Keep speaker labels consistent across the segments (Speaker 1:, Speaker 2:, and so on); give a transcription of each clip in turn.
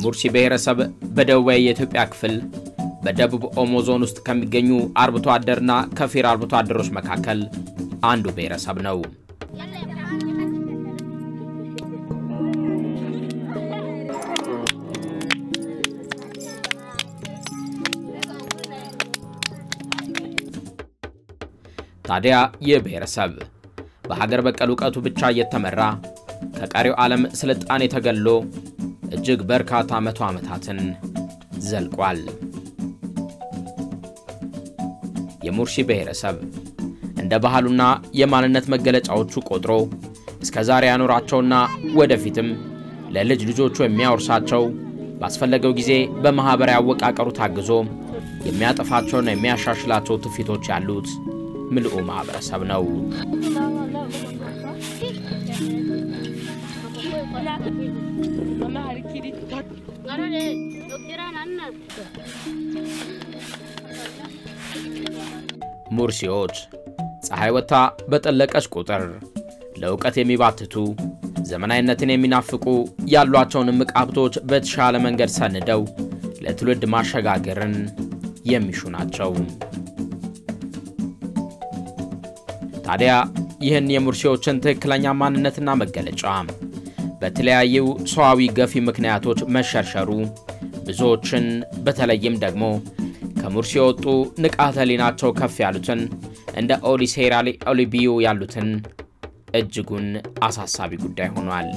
Speaker 1: የሙርሲ ብሔረሰብ በደቡባዊ የኢትዮጵያ ክፍል በደቡብ ኦሞ ዞን ውስጥ ከሚገኙ አርብቶ አደርና ከፊል አርብቶ አደሮች መካከል አንዱ ብሔረሰብ ነው። ታዲያ ይህ ብሔረሰብ በሀገር በቀል እውቀቱ ብቻ እየተመራ ከቀሪው ዓለም ስልጣኔ ተገሎ እጅግ በርካታ መቶ ዓመታትን ዘልቋል። የሙርሲ ብሔረሰብ እንደ ባህሉና የማንነት መገለጫዎቹ ቆጥሮ እስከ ዛሬ ያኖራቸውና ወደፊትም ለልጅ ልጆቹ የሚያወርሳቸው ባስፈለገው ጊዜ በማኅበራዊ አወቃቀሩ ታግዞ የሚያጠፋቸውና የሚያሻሽላቸው ትውፊቶች ያሉት ምልኡ ማኅበረሰብ ነው። ሙርሲዎች ፀሐይ ወጥታ በጠለቀች ቁጥር ለእውቀት የሚባትቱ ዘመናዊነትን የሚናፍቁ ያሏቸውን እምቅ ሀብቶች በተሻለ መንገድ ሰንደው ለትውልድ ማሸጋገርን የሚሹ ናቸው። ታዲያ ይህን የሙርሲዎችን ትክክለኛ ማንነትና መገለጫ በተለያዩ ሰዋዊ ገፊ ምክንያቶች መሸርሸሩ ብዙዎችን በተለይም ደግሞ ከሙርሲ የወጡ ንቃተ ህሊናቸው ከፍ ያሉትን እንደ ኦሊሴራሊ ኦሊቢዮ ያሉትን እጅጉን አሳሳቢ ጉዳይ ሆኗል።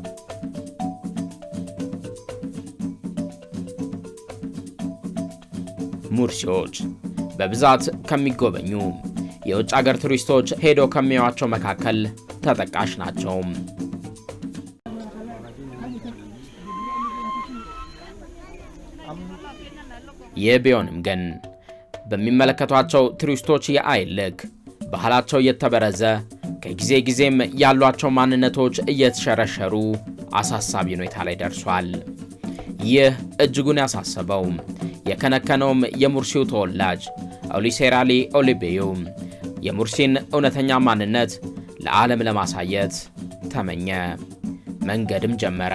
Speaker 1: ሙርሲዎች በብዛት ከሚጎበኙ የውጭ አገር ቱሪስቶች ሄደው ከሚያዩዋቸው መካከል ተጠቃሽ ናቸው። ይህ ቢሆንም ግን በሚመለከቷቸው ቱሪስቶች የአይን ልክ ባህላቸው እየተበረዘ ከጊዜ ጊዜም ያሏቸው ማንነቶች እየተሸረሸሩ አሳሳቢ ሁኔታ ላይ ደርሷል። ይህ እጅጉን ያሳሰበው የከነከነውም የሙርሲው ተወላጅ ኦሊሴራሊ ኦሊቤዩ የሙርሲን እውነተኛ ማንነት ለዓለም ለማሳየት ተመኘ፣ መንገድም ጀመረ።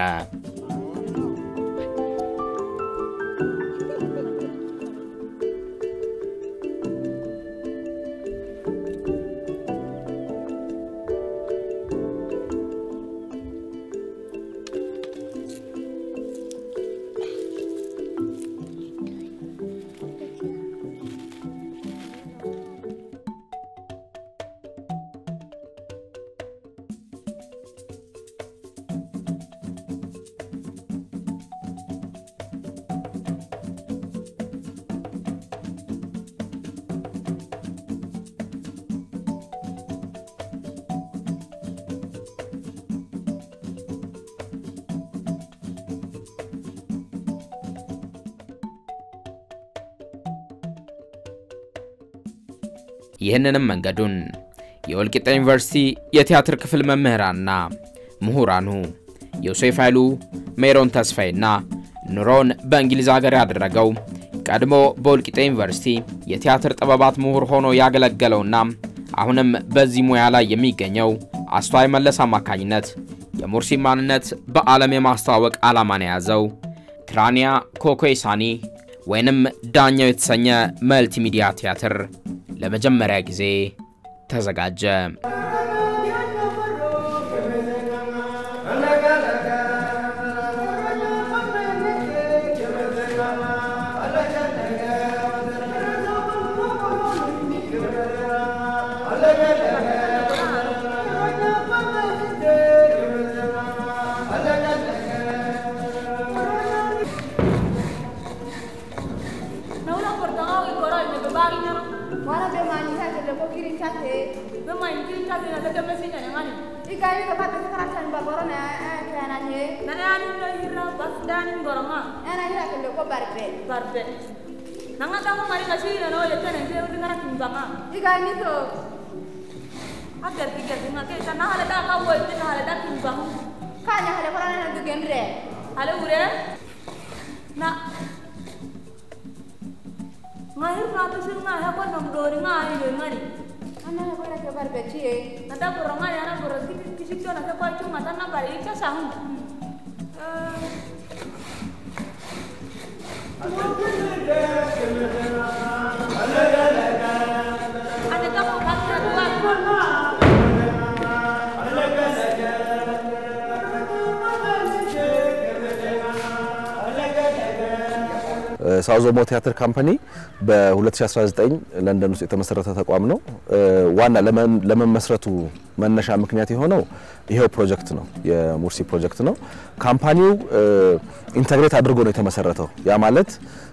Speaker 1: ይህንንም መንገዱን የወልቂጤ ዩኒቨርሲቲ የቲያትር ክፍል መምህራንና ምሁራኑ ዮሴፍ ኃይሉ፣ ሜሮን ተስፋዬና ኑሮን በእንግሊዝ ሀገር ያደረገው ቀድሞ በወልቂጤ ዩኒቨርሲቲ የቲያትር ጥበባት ምሁር ሆኖ ያገለገለውና አሁንም በዚህ ሙያ ላይ የሚገኘው አስተዋይ መለስ አማካኝነት የሙርሲ ማንነት በዓለም የማስተዋወቅ ዓላማን የያዘው ክራኒያ ኮኮይሳኒ ወይንም ዳኛው የተሰኘ መልቲሚዲያ ቲያትር ለመጀመሪያ ጊዜ ተዘጋጀ።
Speaker 2: ngahir na to sing na ha ko nom dori nga ai le ngani ana ko na ke bar bechi e nata ko ronga ya na boro ki ki sik to na ko chu mata na bari ka sa hun Ada tak kau kata tuan.
Speaker 3: ሳውዞሞ ቲያትር ካምፓኒ በ2019 ለንደን ውስጥ የተመሰረተ ተቋም ነው። ዋና ለመ- ለመመስረቱ መነሻ ምክንያት የሆነው ይሄው ፕሮጀክት ነው፣ የሙርሲ ፕሮጀክት ነው። ካምፓኒው ኢንተግሬት አድርጎ ነው የተመሰረተው። ያ ማለት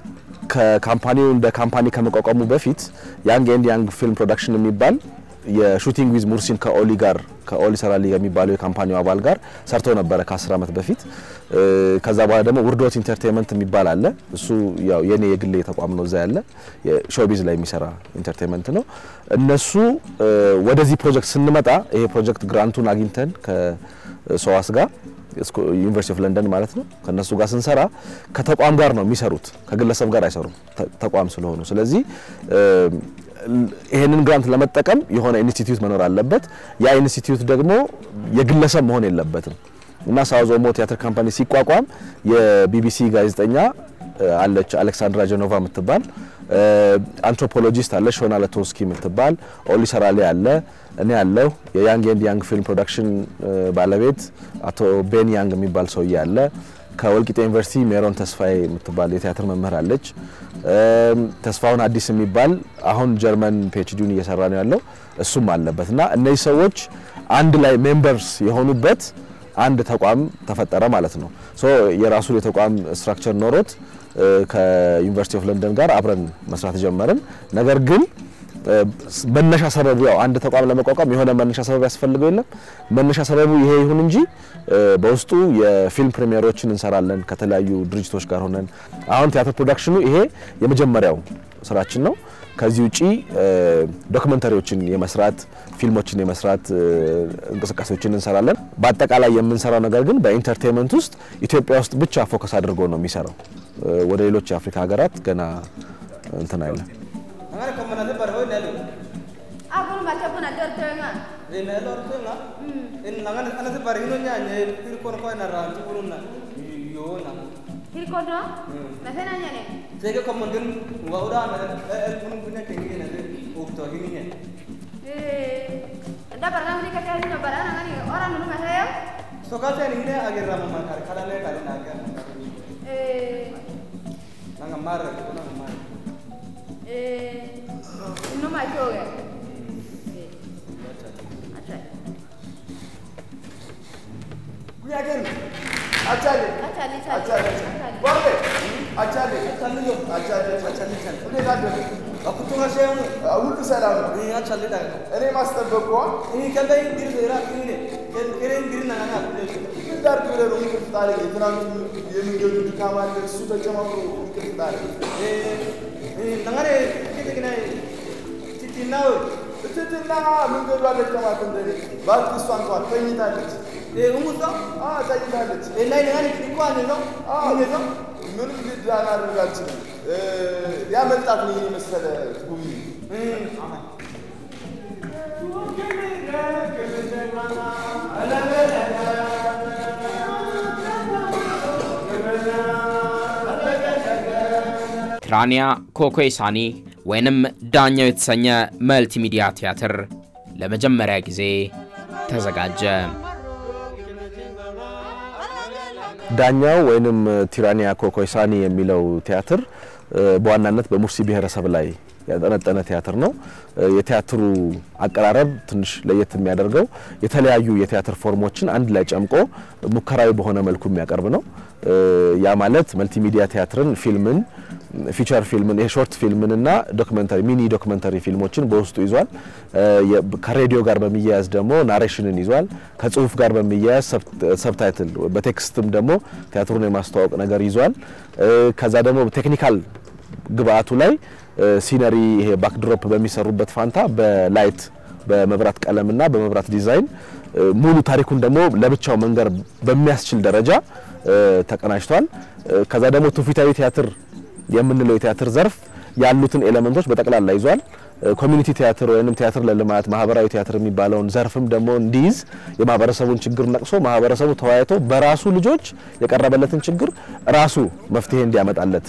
Speaker 3: ከካምፓኒው እንደ ካምፓኒ ከመቋቋሙ በፊት ያንግ ኤንድ ያንግ ፊልም ፕሮዳክሽን የሚባል የሹቲንግ ዊዝ ሙርሲን ከኦሊ ጋር ከኦሊ ሰራሊ የሚባለው የካምፓኒው አባል ጋር ሰርቶ ነበረ ከ10 ዓመት በፊት። እ፣ ከዛ በኋላ ደግሞ ውርዶት ኢንተርቴንመንት የሚባል አለ። እሱ ያው የኔ የግሌ ተቋም ነው፣ እዛ ያለ የሾቢዝ ላይ የሚሰራ ኢንተርቴንመንት ነው። እነሱ እ፣ ወደዚህ ፕሮጀክት ስንመጣ ይሄ ፕሮጀክት ግራንቱን አግኝተን ከሰዋስ ጋር እስኮ- ዩኒቨርሲቲ ኦፍ ለንደን ማለት ነው። ከነሱ ጋር ስንሰራ ከተቋም ጋር ነው የሚሰሩት፣ ከግለሰብ ጋር አይሰሩም፣ ተ- ተቋም ስለሆኑ። ስለዚህ እ፣ ይሄንን ግራንት ለመጠቀም የሆነ ኢንስቲትዩት መኖር አለበት። ያ ኢንስቲትዩት ደግሞ የግለሰብ መሆን የለበትም እና ሳውዝ ኦሞ ቲያትር ካምፓኒ ሲቋቋም የቢቢሲ ጋዜጠኛ እ፣ አለች አሌክሳንድራ ጀኖቫ የምትባል እ፣ አንትሮፖሎጂስት አለች ሾና ለቶስኪ የምትባል ኦሊ ሰራሌ አለ እኔ ያለው የያንግ ኤንድ ያንግ ፊልም ፕሮዳክሽን እ፣ ባለቤት አቶ ቤን ያንግ የሚባል ሰውዬ አለ። ከወልቂጤ ዩኒቨርሲቲ ሜሮን ተስፋዬ የምትባል የቲያትር መምህር አለች። እም፣ ተስፋውን አዲስ የሚባል አሁን ጀርመን ፒኤችዲውን እየሰራ ነው ያለው እሱም አለበት እና እነዚህ ሰዎች አንድ ላይ ሜምበርስ የሆኑበት አንድ ተቋም ተፈጠረ ማለት ነው። ሶ የራሱን የተቋም ስትራክቸር ኖሮት እ፣ ከዩኒቨርሲቲ ኦፍ ለንደን ጋር አብረን መስራት ጀመርን። ነገር ግን እ፣ መነሻ ሰበቡ ያው አንድ ተቋም ለመቋቋም የሆነ መነሻ ሰበብ ያስፈልገው የለም። መነሻ ሰበቡ ይሄ ይሁን እንጂ እ፣ በውስጡ የፊልም ፕሪሚየሮችን እንሰራለን ከተለያዩ ድርጅቶች ጋር ሆነን። አሁን ቲያትር ፕሮዳክሽኑ ይሄ የመጀመሪያው ስራችን ነው። ከዚህ ውጪ እ፣ ዶክመንተሪዎችን የመስራት ፊልሞችን የመስራት እ፣ እንቅስቃሴዎችን እንሰራለን። በአጠቃላይ የምንሰራው ነገር ግን በኢንተርቴንመንት ውስጥ ኢትዮጵያ ውስጥ ብቻ ፎከስ አድርጎ ነው የሚሰራው። እ፣ ወደ ሌሎች የአፍሪካ ሀገራት ገና እንትን አይለም።
Speaker 4: Angare komanade bar hoy nelu.
Speaker 2: Aku nak baca pun ada tengah.
Speaker 4: E nelu orto nga. En nangane anade bar hino nya nye pir kon ko na ran tu kurun na. Yo na.
Speaker 2: Hil kono? Nasi nanya ni.
Speaker 4: Tege komandin wa ura na el pun punya kengi na de ukto hini nya.
Speaker 2: Eh, ada barang ni kata ni barang ni orang dulu masih ya.
Speaker 4: So ka te ni ne agir rama ma kar kala ne kala na ga.
Speaker 2: Eh,
Speaker 4: Nanga mar ko na mar.
Speaker 2: eh, ini macam ya. Acha.
Speaker 5: Kuya gani? Achale.
Speaker 2: Acha ni
Speaker 5: Achale. Wale. Achale.
Speaker 4: Achale yo.
Speaker 5: Achale.
Speaker 4: Achale chale.
Speaker 5: እኔ ላደረ
Speaker 4: Akutunga shemu.
Speaker 5: ሁሉ ሰላም ነው።
Speaker 4: Ni achale da.
Speaker 5: እኔ ማስጠበቋ
Speaker 4: Ni kanda dir zera ni ne. Ken kere dir na na.
Speaker 5: ዳር ብለህ ነው እንቅልፍ ጣለኝ። የትናንቱ የመንገዱ ድካም አለ፣ እሱ ተጨማምሮ እንቅልፍ ጣለኝ።
Speaker 4: Eh, nangare kite kina titina we.
Speaker 5: እትትና መንገዱ አልደከማት እንደኔ እባክህ እሷ እንኳን ተኝታለች።
Speaker 4: Eh, umusa.
Speaker 5: አዎ ተኝታለች።
Speaker 4: Eh, nai nangare kiko ane no.
Speaker 5: አዎ
Speaker 4: Ine no.
Speaker 5: ምንም ግድ አላደርግ አልችልም። እ፣ ሊያመልጣት ነው ይሄን የመሰለ ጉብኝ
Speaker 1: ቲራኒያ ኮኮይሳኒ ወይንም ዳኛው የተሰኘ መልቲሚዲያ ቲያትር ለመጀመሪያ ጊዜ ተዘጋጀ።
Speaker 3: ዳኛው ወይንም ቲራኒያ ኮኮይሳኒ የሚለው ቲያትር እ፣ በዋናነት በሙርሲ ብሔረሰብ ላይ ያጠነጠነ ቲያትር ነው። እ፣ የቲያትሩ አቀራረብ ትንሽ ለየት የሚያደርገው የተለያዩ የቲያትር ፎርሞችን አንድ ላይ ጨምቆ ሙከራዊ በሆነ መልኩ የሚያቀርብ ነው። እ፣ ያ ማለት መልቲሚዲያ ቲያትርን፣ ፊልምን፣ ፊቸር ፊልምን፣ የሾርት ፊልምን እና ዶክመንተሪ ሚኒ ዶክመንተሪ ፊልሞችን በውስጡ ይዟል። እ፣ የ- ከሬዲዮ ጋር በሚያያዝ ደግሞ ናሬሽንን ይዟል። ከጽሁፍ ጋር በሚያያዝ ሰብታይትል በቴክስትም ደግሞ ቲያትሩን የማስተዋወቅ ነገር ይዟል። እ፣ ከዛ ደግሞ ቴክኒካል ግብአቱ ላይ እ፣ ሲነሪ ይሄ ባክድሮፕ በሚሰሩበት ፋንታ በላይት በመብራት ቀለምና በመብራት ዲዛይን እ፣ ሙሉ ታሪኩን ደግሞ ለብቻው መንገር በሚያስችል ደረጃ እ፣ ተቀናጅቷል። እ፣ ከዛ ደግሞ ትውፊታዊ ቲያትር የምንለው የቲያትር ዘርፍ ያሉትን ኤሌመንቶች በጠቅላላ ይዟል። እ፣ ኮሚኒቲ ቲያትር ወይንም ቲያትር ለልማት ማህበራዊ ቲያትር የሚባለውን ዘርፍም ደግሞ እንዲይዝ የማህበረሰቡን ችግር ነቅሶ ማህበረሰቡ ተወያይቶ በራሱ ልጆች የቀረበለትን ችግር ራሱ መፍትሄ እንዲያመጣለት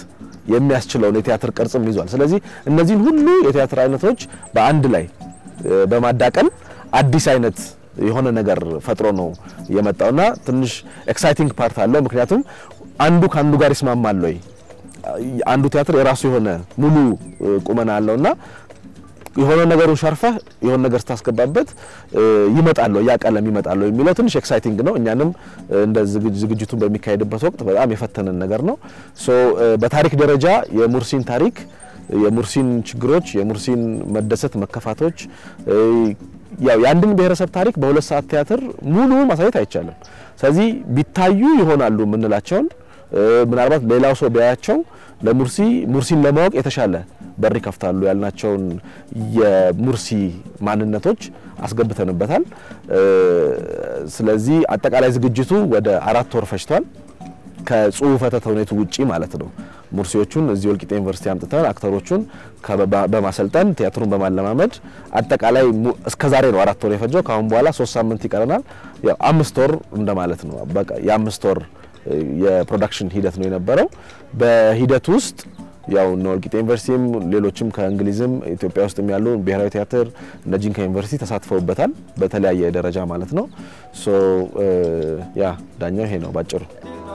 Speaker 3: የሚያስችለውን የቲያትር ቅርጽም ይዟል። ስለዚህ እነዚህን ሁሉ የቲያትር አይነቶች በአንድ ላይ እ፣ በማዳቀል አዲስ አይነት የሆነ ነገር ፈጥሮ ነው የመጣውና ትንሽ ኤክሳይቲንግ ፓርት አለው። ምክንያቱም አንዱ ከአንዱ ጋር ይስማማል ወይ አንዱ ቲያትር የራሱ የሆነ ሙሉ እ፣ ቁመና አለውና የሆነ ነገሩን ሸርፈህ የሆነ ነገር ስታስገባበት እ፣ ይመጣል ያ ቀለም ይመጣል የሚለው ትንሽ ኤክሳይቲንግ ነው። እኛንም እ፣ እንደ ዝግጅ- ዝግጅቱን በሚካሄድበት ወቅት በጣም የፈተነን ነገር ነው። ሶ እ፣ በታሪክ ደረጃ የሙርሲን ታሪክ የሙርሲን ችግሮች፣ የሙርሲን መደሰት፣ መከፋቶች እ፣ ያው የአንድን ብሔረሰብ ታሪክ በሁለት ሰዓት ቲያትር ሙሉ ማሳየት አይቻልም። ስለዚህ ቢታዩ ይሆናሉ የምንላቸውን እ፣ ምናልባት ሌላው ሰው ቢያያቸው ለሙርሲ ሙርሲን ለማወቅ የተሻለ በር ይከፍታሉ ያልናቸውን የሙርሲ ማንነቶች አስገብተንበታል። እ፣ ስለዚህ አጠቃላይ ዝግጅቱ ወደ አራት ወር ፈጅቷል። ከጽሁፈተ ተውኔቱ ውጪ ማለት ነው። ሙርሲዎቹን እዚህ ወልቂጤ ዩኒቨርሲቲ አምጥተን አክተሮቹን ከበባ- በማሰልጠን ቲያትሩን በማለማመድ አጠቃላይ mu- እስከ ዛሬ ነው አራት ወር የፈጀው። ከአሁን በኋላ ሶስት ሳምንት ይቀረናል። ያው አምስት ወር እንደማለት ነው። በቃ የአምስት ወር እ፣ የፕሮዳክሽን ሂደት ነው የነበረው። በሂደት ውስጥ ያው እነ ወልቂጤ ዩኒቨርሲቲም ሌሎችም ከእንግሊዝም ኢትዮጵያ ውስጥም ያሉ ብሔራዊ ቲያትር እነ ጂንካ ዩኒቨርሲቲ ተሳትፈውበታል በተለያየ ደረጃ ማለት ነው። ሶ እ፣ ያ ዳኛው ይሄ ነው ባጭሩ።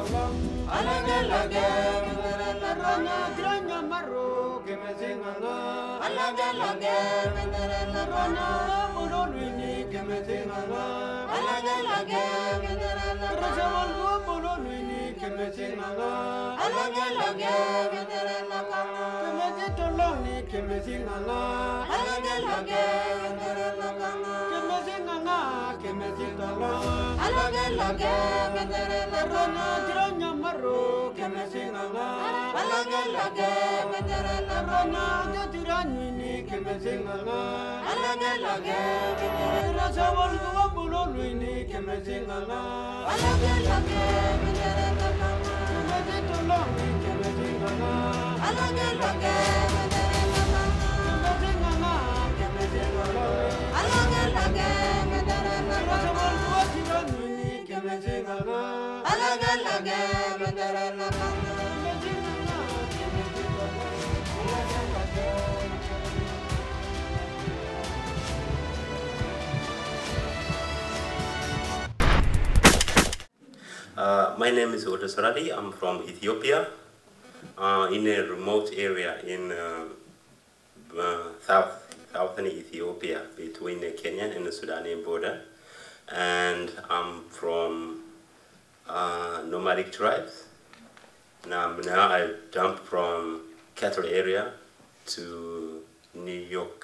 Speaker 6: Uh, my name is Oda Sorali. I'm from Ethiopia, uh, in a remote area in uh, uh, south southern Ethiopia between the Kenyan and the Sudanese border, and I'm from uh, nomadic tribes. Now, now I jumped from cattle area to New York.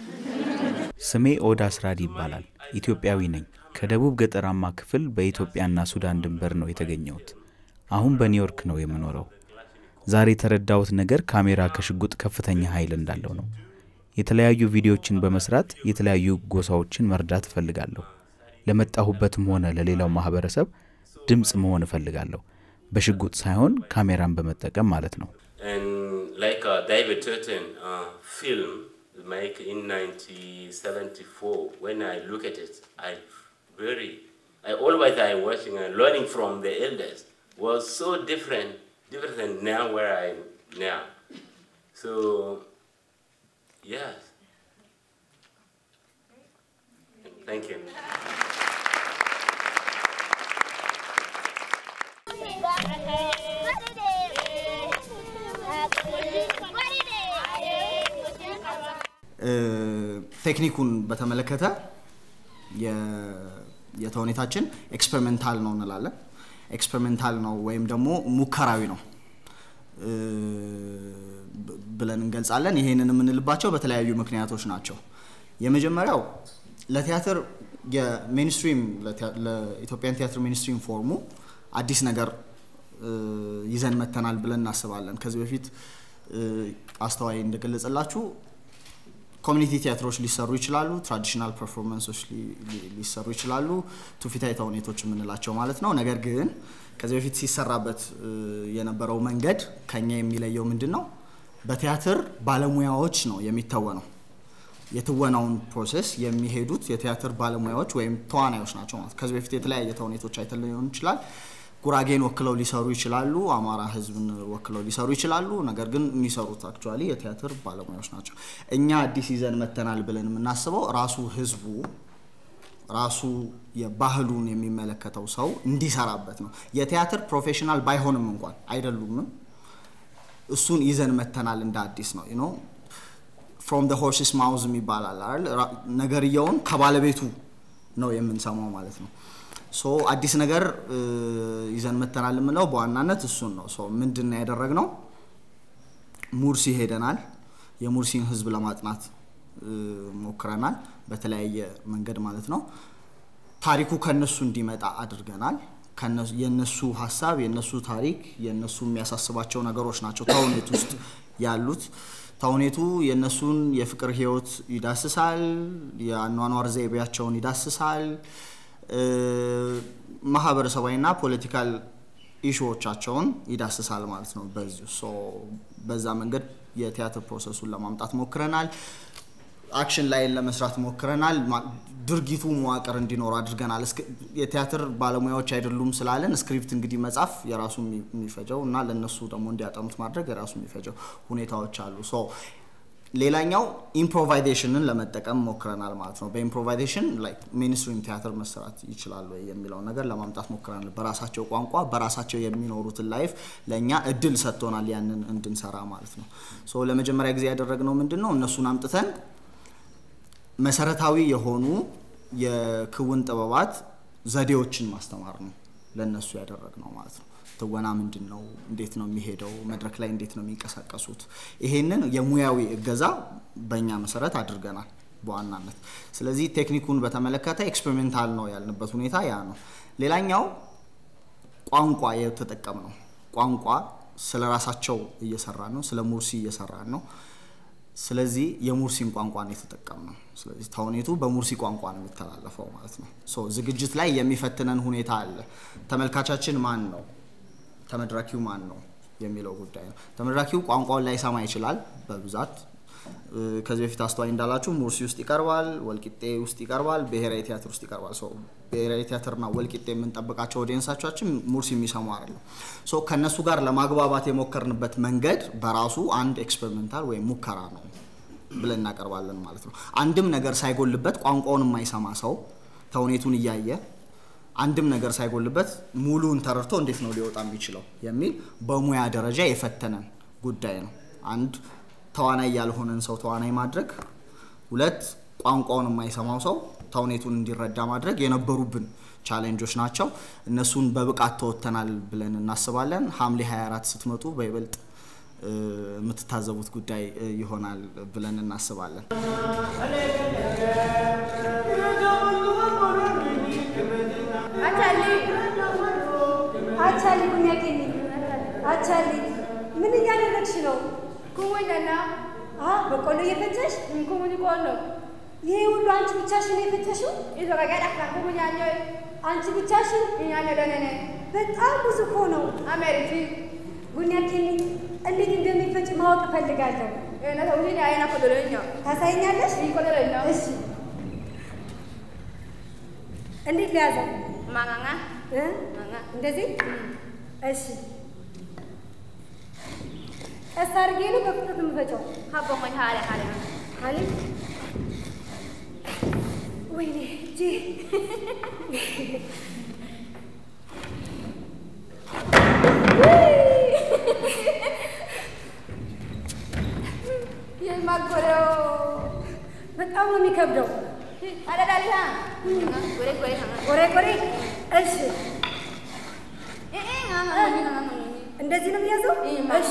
Speaker 7: ስሜ ኦዳ ስራድ ይባላል። ኢትዮጵያዊ ነኝ። ከደቡብ ገጠራማ ክፍል በኢትዮጵያና ሱዳን ድንበር ነው የተገኘሁት። አሁን በኒውዮርክ ነው የምኖረው። ዛሬ የተረዳሁት ነገር ካሜራ ከሽጉጥ ከፍተኛ ኃይል እንዳለው ነው። የተለያዩ ቪዲዮዎችን በመስራት የተለያዩ ጎሳዎችን መርዳት እፈልጋለሁ። ለመጣሁበትም ሆነ ለሌላው ማህበረሰብ ድምፅ መሆን እፈልጋለሁ። በሽጉጥ ሳይሆን ካሜራን በመጠቀም ማለት ነው።
Speaker 6: And like uh, David Turton uh, film make in 1974, when I look at it, I very, I always I watching and learning from the elders was so different, different than now where I am now. So, yes. Thank you.
Speaker 8: ቴክኒኩን በተመለከተ የተውኔታችን ኤክስፐሪሜንታል ነው እንላለን። ኤክስፐሪሜንታል ነው ወይም ደግሞ ሙከራዊ ነው ብለን እንገልጻለን። ይሄንን የምንልባቸው በተለያዩ ምክንያቶች ናቸው። የመጀመሪያው ለቲያትር የሜንስትሪም ለኢትዮጵያን ቲያትር ሜንስትሪም ፎርሙ አዲስ ነገር ይዘን መተናል ብለን እናስባለን። ከዚህ በፊት አስተዋይ እንደገለጸላችሁ ኮሚኒቲ ቲያትሮች ሊሰሩ ይችላሉ። ትራዲሽናል ፐርፎርማንሶች ሊሰሩ ይችላሉ። ትውፊታዊ ተውኔቶች የምንላቸው ማለት ነው። ነገር ግን ከዚህ በፊት ሲሰራበት የነበረው መንገድ ከኛ የሚለየው ምንድን ነው? በቲያትር ባለሙያዎች ነው የሚተወነው። የትወናውን ፕሮሴስ የሚሄዱት የቲያትር ባለሙያዎች ወይም ተዋናዮች ናቸው ማለት ከዚህ በፊት የተለያየ ተውኔቶች አይተን ሊሆን ይችላል። ጉራጌን ወክለው ሊሰሩ ይችላሉ፣ አማራ ህዝብን ወክለው ሊሰሩ ይችላሉ። ነገር ግን የሚሰሩት አክቹዋሊ የቲያትር ባለሙያዎች ናቸው። እኛ አዲስ ይዘን መተናል ብለን የምናስበው ራሱ ህዝቡ ራሱ የባህሉን የሚመለከተው ሰው እንዲሰራበት ነው። የቲያትር ፕሮፌሽናል ባይሆንም እንኳን አይደሉምም እሱን ይዘን መተናል እንደ አዲስ ነው ነው ፍሮም ደ ሆርስስ ማውዝ ይባላል አይደል? ራ- ነገርየውን ከባለቤቱ ነው የምንሰማው ማለት ነው። ሶ አዲስ ነገር እ, ይዘን መተናል የምለው በዋናነት እሱን ነው። ሶ ምንድን ነው ያደረግነው? ሙርሲ ሄደናል። የሙርሲን ህዝብ ለማጥናት እ, ሞክረናል፣ በተለያየ መንገድ ማለት ነው። ታሪኩ ከነሱ እንዲመጣ አድርገናል። ከነሱ- የነሱ ሀሳብ፣ የነሱ ታሪክ፣ የነሱ የሚያሳስባቸው ነገሮች ናቸው ተውኔት ውስጥ ያሉት። ተውኔቱ የነሱን የፍቅር ህይወት ይዳስሳል፣ የአኗኗር ዘይቤያቸውን ይዳስሳል፣ እ፣ ማህበረሰባዊና ፖለቲካል ኢሹዎቻቸውን ይዳስሳል ማለት ነው። በዚሁ ሶ በዛ መንገድ የቲያትር ፕሮሰሱን ለማምጣት ሞክረናል። አክሽን ላይን ለመስራት ሞክረናል። ማ- ድርጊቱ መዋቅር እንዲኖር አድርገናል። እስክ- የቲያትር ባለሙያዎች አይደሉም ስላለን ስክሪፕት እንግዲህ መጻፍ የራሱ የሚ- የሚፈጀው እና ለእነሱ ደግሞ እንዲያጠኑት ማድረግ የራሱ የሚፈጀው ሁኔታዎች አሉ። ሶ ሌላኛው ኢምፕሮቫይዜሽንን ለመጠቀም ሞክረናል ማለት ነው። በኢምፕሮቫይዜሽን ላይክ ሜንስትሪም ቲያትር መሰራት ይችላል ወይ የሚለውን ነገር ለማምጣት ሞክረናል። በራሳቸው ቋንቋ በራሳቸው የሚኖሩትን ላይፍ ለእኛ እድል ሰጥቶናል ያንን እንድንሰራ ማለት ነው። ሶ ለመጀመሪያ ጊዜ ያደረግነው ምንድን ነው እነሱን አምጥተን መሰረታዊ የሆኑ የክውን ጥበባት ዘዴዎችን ማስተማር ነው ለነሱ ያደረግነው ማለት ነው። ትወና ምንድን ነው? እንዴት ነው የሚሄደው? መድረክ ላይ እንዴት ነው የሚንቀሳቀሱት? ይሄንን የሙያዊ እገዛ በእኛ መሰረት አድርገናል በዋናነት። ስለዚህ ቴክኒኩን በተመለከተ ኤክስፔሪሜንታል ነው ያልንበት ሁኔታ ያ ነው። ሌላኛው ቋንቋ የተጠቀምነው ቋንቋ ስለ ራሳቸው እየሰራን ነው፣ ስለ ሙርሲ እየሰራን ነው። ስለዚህ የሙርሲን ቋንቋ ነው የተጠቀምነው። ስለዚህ ተውኔቱ በሙርሲ ቋንቋ ነው የሚተላለፈው ማለት ነው። ሶ ዝግጅት ላይ የሚፈትነን ሁኔታ አለ። ተመልካቻችን ማን ነው፣ ተመድራኪው ማን ነው የሚለው ጉዳይ ነው። ተመድራኪው ቋንቋውን ላይሰማ ይችላል በብዛት እ፣ ከዚህ በፊት አስተዋይ እንዳላችሁ ሙርሲ ውስጥ ይቀርባል፣ ወልቂጤ ውስጥ ይቀርባል፣ ብሔራዊ ቲያትር ውስጥ ይቀርባል። ሶ ብሔራዊ ቲያትርና ወልቂጤ የምንጠብቃቸው ኦዲየንሳቻችን ሙርሲ የሚሰሙ አይደለም። ሶ ከእነሱ ጋር ለማግባባት የሞከርንበት መንገድ በራሱ አንድ ኤክስፐሪመንታል ወይም ሙከራ ነው ብለን እናቀርባለን ማለት ነው። አንድም ነገር ሳይጎልበት ቋንቋውን የማይሰማ ሰው ተውኔቱን እያየ አንድም ነገር ሳይጎልበት ሙሉን ተረድቶ እንዴት ነው ሊወጣ የሚችለው የሚል በሙያ ደረጃ የፈተነን ጉዳይ ነው። አንድ ተዋናይ ያልሆነን ሰው ተዋናይ ማድረግ፣ ሁለት ቋንቋውን የማይሰማው ሰው ተውኔቱን እንዲረዳ ማድረግ የነበሩብን ቻሌንጆች ናቸው። እነሱን በብቃት ተወጥተናል ብለን እናስባለን። ሐምሌ 24 ስትመጡ በይበልጥ እ፣ የምትታዘቡት ጉዳይ እ, ይሆናል ብለን እናስባለን።
Speaker 2: አቻሊ አቻሊ ቡኛኬኒ አቻሊ ምን እያደረግሽ ነው? ኩሙኛና አ በቆሎ እየፈጨሽ ኩሙኝ ቆሎ ይሄ ሁሉ አንቺ ብቻሽን የፈጨሽው? ይዘጋጋዳ ኩሙኛኞ አንቺ ብቻሽን እኛኛ ደነነ በጣም ብዙ እኮ ነው። አሜሪቲ ቡኛኬኒ እንዴት እንደሚፈጭ ማወቅ እፈልጋለሁ። ነተውኝ አይና ቆደለኛ ታሳይኛለሽ? ቆደለኛ እሺ እንዴት ሊያዘው ማጋጋ እንደዚህ እሺ ቀስ አድርጌ ነው በፍጥነት የምፈጨው ሀቦሞኝ ሀለ ሀለ ሀለ ወይኔ እጄ የማጎረው በጣም ነው የሚከብደው። አደዳልታ ቆሬ ቆሬ እሺ እንደዚህ ነው የሚያዘው? እሺ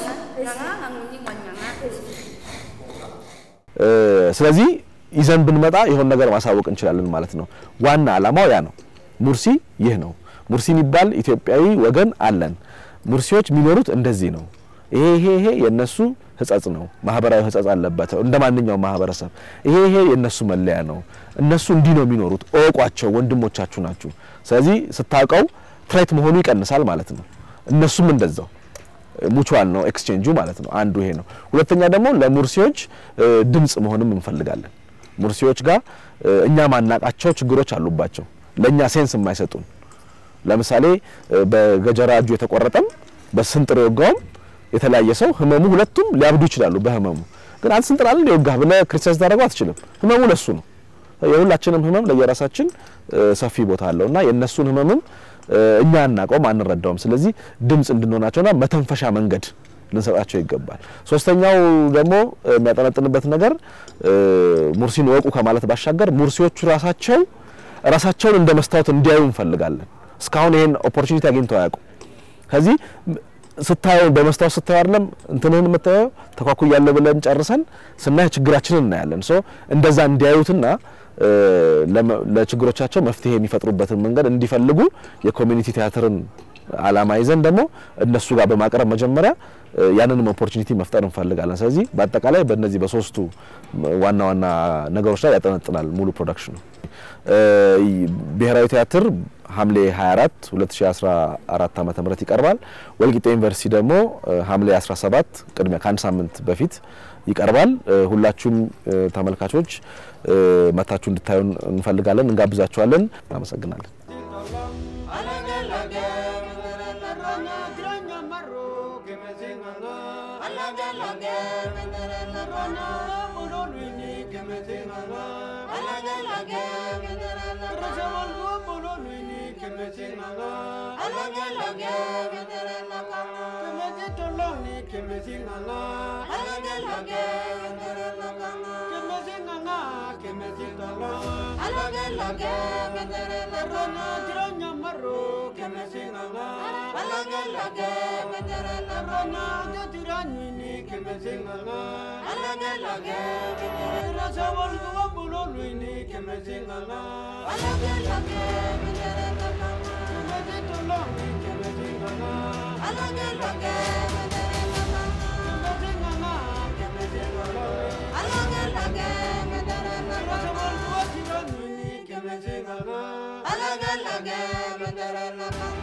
Speaker 2: እሺ
Speaker 3: እ፣ ስለዚህ ይዘን ብንመጣ የሆነ ነገር ማሳወቅ እንችላለን ማለት ነው። ዋና ዓላማው ያ ነው። ሙርሲ ይህ ነው። ሙርሲ የሚባል ኢትዮጵያዊ ወገን አለን። ሙርሲዎች የሚኖሩት እንደዚህ ነው። ይሄ ይሄ ይሄ የነሱ ሕጸጽ ነው። ማህበራዊ ሕጸጽ አለበት እንደ ማንኛውም ማህበረሰብ። ይሄ ይሄ የነሱ መለያ ነው። እነሱ እንዲህ ነው የሚኖሩት። እወቋቸው፣ ወንድሞቻችሁ ናችሁ። ስለዚህ ስታውቀው ትሬት መሆኑ ይቀንሳል ማለት ነው። እነሱም እንደዛው ሙቹዋል ነው ኤክስቼንጁ ማለት ነው። አንዱ ይሄ ነው። ሁለተኛ ደግሞ ለሙርሲዎች እ፣ ድምጽ መሆንም እንፈልጋለን። ሙርሲዎች ጋር እ፣ እኛ ማናቃቸው ችግሮች አሉባቸው፣ ለእኛ ሴንስ የማይሰጡን ለምሳሌ በገጀራ እጁ የተቆረጠም በስንጥር የወጋውም የተለያየ ሰው ህመሙ ሁለቱም ሊያብዱ ይችላሉ በህመሙ ግን አንድ ስንጥር አለ የወጋህ ብለህ ክርስቲያን ታደርገው አትችልም ህመሙ ለሱ ነው የሁላችንም ህመም ለየራሳችን ሰፊ ቦታ አለው እና የእነሱን ህመምም እኛ አናውቀውም አንረዳውም ስለዚህ ድምፅ እንድንሆናቸውና መተንፈሻ መንገድ ልንሰጣቸው ይገባል ሶስተኛው ደግሞ የሚያጠነጥንበት ነገር ሙርሲን ወቁ ከማለት ባሻገር ሙርሲዎቹ ራሳቸው ራሳቸውን እንደ መስታወት እንዲያዩ እንፈልጋለን እስካሁን ይሄን ኦፖርቹኒቲ አግኝተው አያውቁም ከዚህ ስታየው በመስታወት ስታየው አይደለም እንትንህን የምታየው ተኳኩያለሁ ብለን ጨርሰን ስናይ ችግራችንን እናያለን ሶ እንደዛ እንዲያዩትና ለችግሮቻቸው መፍትሄ የሚፈጥሩበትን መንገድ እንዲፈልጉ የኮሚኒቲ ቲያትርን አላማ ይዘን ደግሞ እነሱ ጋር በማቅረብ መጀመሪያ ያንንም ኦፖርቹኒቲ መፍጠር እንፈልጋለን። ስለዚህ በአጠቃላይ በእነዚህ በሶስቱ ዋና ዋና ነገሮች ላይ ያጠነጥናል ሙሉ ፕሮዳክሽኑ። ብሔራዊ ቲያትር ሐምሌ 24 2014 ዓመተ ምህረት ይቀርባል። ወልቂጤ ዩኒቨርሲቲ ደግሞ ሐምሌ 17 ቅድሚያ ከአንድ ሳምንት በፊት ይቀርባል። ሁላችሁም ተመልካቾች መታችሁ እንድታዩን እንፈልጋለን፣ እንጋብዛችኋለን። እናመሰግናለን።
Speaker 9: Alage, alage,